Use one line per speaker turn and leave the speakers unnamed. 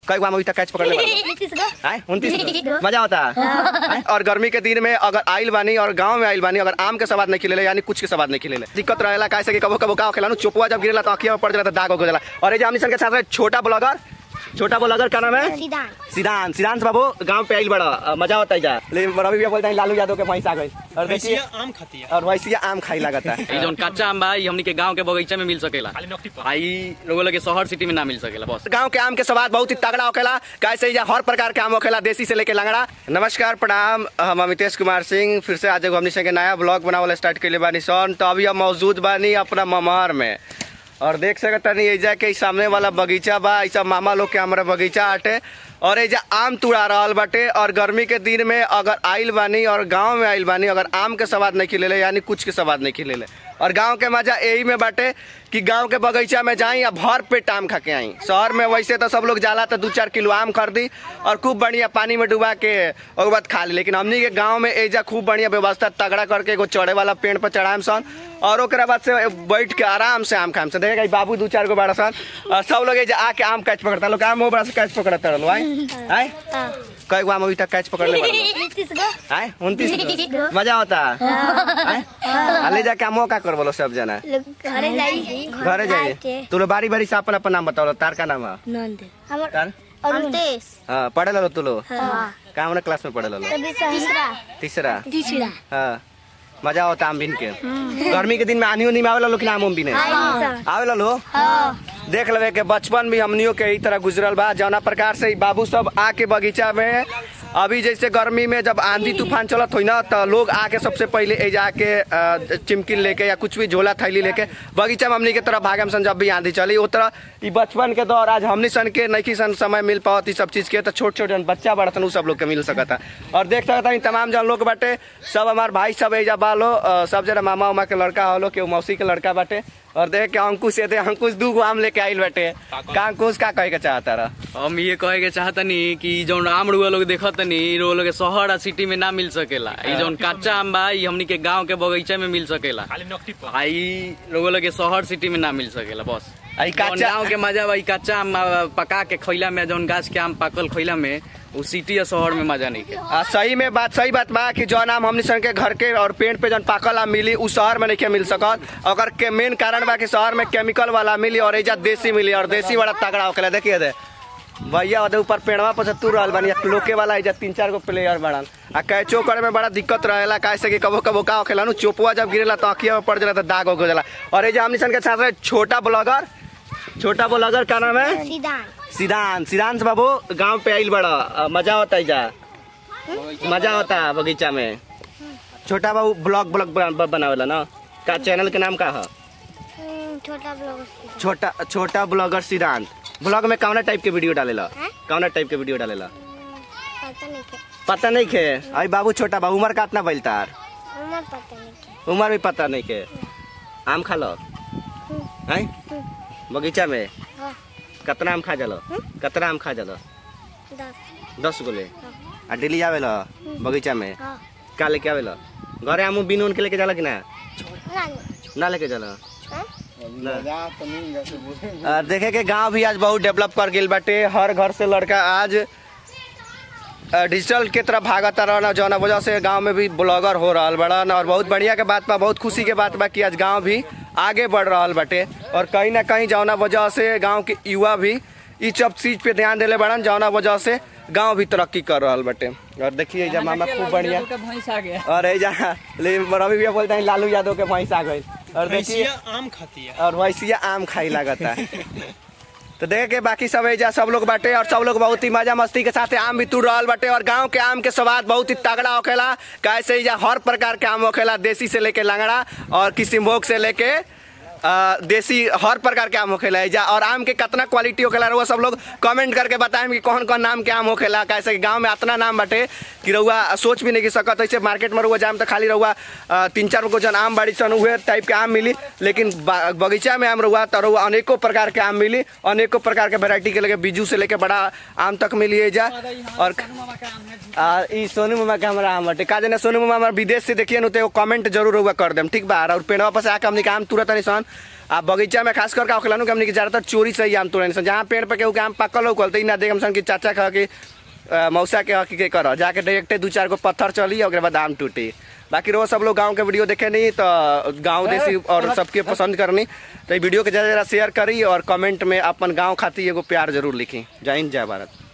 कई बार अभी तक कैच पकड़ने वाला आए उनतीस मजा होता है और गर्मी के दिन में अगर आइल बानी और गांव में आइल बानी अगर आम के सवाद नहीं खिलेले यानी कुछ के सवाद नहीं खिलेले दिक्कत रहेला कैसे कि कबो कबो का खेला चुपवा जब गिरेला तो अखिया में पड़ जाला तो दाग हो जाला और ये जो हमनी सन के साथ साथ छोटा ब्लॉगर छोटा ब्लॉगर का नाम है सिद्धांत सिद्धांत बाबू गांव पे आइल बड़ा अ, मजा होता है जा लेकिन रवि भैया बोलते हैं लालू यादव के भैंस आ गई और देखिए
आम खाती है
और वैसे आम खाई लगता है
ई जौन कच्चा आम बा ई हमनी के गांव के बगीचा में मिल सकेला
खाली नकटी पर
आ ई लोगों लगे शहर सिटी में ना मिल सकेला बस
गांव के आम के स्वाद बहुत ही तगड़ा होखेला कैसे ही जा हर प्रकार के आम होखेला देसी से लेके लंगड़ा नमस्कार प्रणाम हम अमितेश कुमार सिंह फिर से आज एगो हमनी संगे नया ब्लॉग बनावल स्टार्ट कैले बानी सन तो अभी हम मौजूद बानी अपना ममहर में और देख सकता नहीं एजा के इ सामने वाला बगीचा बा ई सब मामा लोग के हमारा बगीचा आटे और एजा आम तुड़ा रहल बाटे और गर्मी के दिन में अगर आइल बानी और गांव में आइल बानी अगर आम के स्वाद नहीं खिलेले यानी कुछ के स्वाद नहीं खिलेले और गांव के मजा यही में बाटे कि गांव के बगीचा में जाई या भर पेट आम खा के आई शहर में वैसे तो सब लोग जाला तो दू चार किलो आम खरीदी और खूब बढ़िया पानी में डुबा के और बाद खा ली लेकिन हमनी के गांव में एजा खूब बढ़िया व्यवस्था तगड़ा करके एगो चढ़े वाला पेड़ पर चढ़ाएम सन और ओकरा बाद से बैठ के आराम से आम खाएम सन देखेगा ई बाबू दू चार गो बड़ा सन और सब लोग एजा आके आम कैच पकड़ता लोग आम बड़ा से कैच पकड़ता रहलो आए आए कई गो आम अभी तक कैच पकड़ने वाला आए उनतीस मजा होता आए आ ले जाके आमो का कर बोलो सब जना घरे जाइए तू लोग बारी बारी से अपन अपन नाम बताओ तार का नाम है तार हाँ पढ़े लो तू लोग कहाँ वाला क्लास में पढ़े लो तीसरा हाँ मजा होता आम बिन के गर्मी के दिन में आनी उनी में आवेला लोग आम उम बिने आवेला लो देख लेवे के बचपन भी हमनियों के ई तरह गुजरल बा जौना प्रकार से ई बाबू सब आके बगीचा में अभी जैसे गर्मी में जब आंधी तूफान चलत हुई ना तो लोग आके सबसे पहले ए जाके अ, चिमकी लेके या कुछ भी झोला थैली लेके बगीचा में हमनी के तरफ भागम सन जब भी आंधी चली वो तरह ई बचपन के दौर आज हमनी सन के नैकी सन समय मिल पावत ई सब चीज के तो छोट छोट जन बच्चा बड़तन उ सब लोग के मिल सकता और देख सकता हई तमाम जन लोग बाटे सब हमार भाई सब एजा बालो अ, सब जरा मामा उमा के लड़का हलो के मौसी के लड़का बाटे और देख के अंकुश ये अंकुश दू गो आम लेके आइल बाटे का अंकुश का कहे के चाहता रहा
हम ये कहे के चाहतनी कि ई जौन आम रुआ लोग देखतनी ई रुआ लोग के शहर आ सिटी में ना मिल सकेला ई जौन कच्चा आम बा ई हमनी के गांव के बगीचा में मिल सकेला
खाली नकटी पर
आ ई लोगों लगे शहर सिटी में ना मिल सकेला बस
आई
जौन
कच्चा
गांव के मजा बा ई कच्चा आम आ, पका के खइला में जौन गाछ के आम पाकल खइला में उ सिटी या शहर में मजा नहीं के
आ, सही में बात सही बात बा कि जौन आम हमनी सन के घर के और पेड़ पे जौन पाकल आम मिली उ शहर में नहीं मिल सकत अगर के मेन कारण बा कि शहर में केमिकल वाला मिली और एजा देसी मिली और देसी बड़ा तगड़ा होकेला देखिए दे भैया ओदे ऊपर पेड़वा पर से तू रहल बानी लोके वाला एजा तीन चार गो प्लेयर बड़न आ कैचो करे में बड़ा दिक्कत रहेला कैसे कि कबो कबो का होखेला नु चोपुआ जब गिरेला तो अखिया में पड़ जाला तो दाग हो जाला और एजा हमनी सन के साथ साथ छोटा ब्लॉगर छोटा ब्लॉगर का नाम है सिद्धांत सिद्धांत बाबू गांव पे आइल बड़ा अ, मजा होता है जा मजा होता है बगीचा में छोटा बाबू ब्लॉग ब्लॉग बना- बनावेला ना का चैनल के नाम का है
छोटा ब्लॉग
छोटा छोटा ब्लॉगर सिद्धांत ब्लॉग में कौना टाइप के वीडियो डालेला
हैं?
कौना टाइप के वीडियो डालेला
पता नहीं क्या
पता नहीं खे अरे बाबू छोटा बाबू उम्र कितना बैल तार
उम्र पता नहीं क्या
उम्र भी पता नहीं के आम खा लो हैं बगीचा में
हाँ
कितना आम खा जालो कितना आम खा जालो
दस
दस गो ले आ डेली आवेला बगीचा में
हाँ
का लेके आवेला घरे आमू बिन उन के लेके जाला कि ना
रानी
ना लेके जाला
हाँ?
आ, देखे के गांव भी आज बहुत डेवलप कर गेल बाटे हर घर से लड़का आज आ, डिजिटल के तरफ भागता रहना जौना वजह से गांव में भी ब्लॉगर हो रहल बड़न और बहुत बढ़िया के बात बा बहुत खुशी के बात बा कि आज गांव भी आगे बढ़ रहल बाटे और कहीं ना कहीं जौना वजह से गांव के युवा भी ई सब चीज पे ध्यान देले बड़न जौना वजह से गांव भी तरक्की कर रहल बाटे और देखिए एजा मामा खूब बढ़िया और एजा लेकिन रवि भैया बोलते हैं लालू यादव के भैंस आ गई और देखिए
भैंसिया आम खाती है
और वैसे आम खाई लागता है तो देखे के बाकी सब एजा सब लोग बाटे और सब लोग बहुत ही मजा मस्ती के साथ आम भी तुड़ रहल बाटे और गांव के आम के स्वाद बहुत ही तगड़ा होखेला कैसे एजा हर प्रकार के आम होखेला देसी से लेके लंगड़ा और किसिमभोग से लेके अ, देसी हर प्रकार के आम होखेला एजा और आम के कितना क्वालिटी होखेला रउआ सब लोग कमेंट करके बताएं कि कौन कौन नाम के आम होखेला कैसे कि गांव में इतना नाम बाटे कि रउआ सोच भी नहीं की सकत ऐसे मार्केट में रउआ जाम तो खाली रउआ अ, तीन चार गो जन आम बाड़ी सन उहे टाइप के आम मिली लेकिन बा- बगीचा में आम रउआ तो रउआ अनेकों प्रकार के आम मिली अनेकों प्रकार के वेराइटी के लेके बीजू से लेके बड़ा आम तक मिली एजा और आ, ई सोनू मामा के हमारा आम बाटे का जाने सोनू मामा हमारा विदेश से देखिए नु तो एगो कमेंट जरूर रउआ कर देम ठीक बा और पेड़वा पर से आके हमनी के आम तुरंत नहीं सन आ बगीचा में खास करके होखेला नु कि हमनी के ज्यादातर चोरी से ही आम तोड़े सन जहाँ पेड़ पे केहू के आम पकल हो कल तो ई ना देख हम सन कि चाचा कह कि अ, मौसा के हकी के कर जाके डायरेक्टे दू चार गो पत्थर चली और ओकरे बाद आम टूटी बाकी रोज सब लोग गांव के वीडियो देखे नहीं तो गांव देसी और सबके पसंद करनी तो ई वीडियो के ज़्यादा ज़्यादा शेयर करी और कमेंट में अपन गांव खातिर एगो प्यार जरूर लिखी जय हिंद जय भारत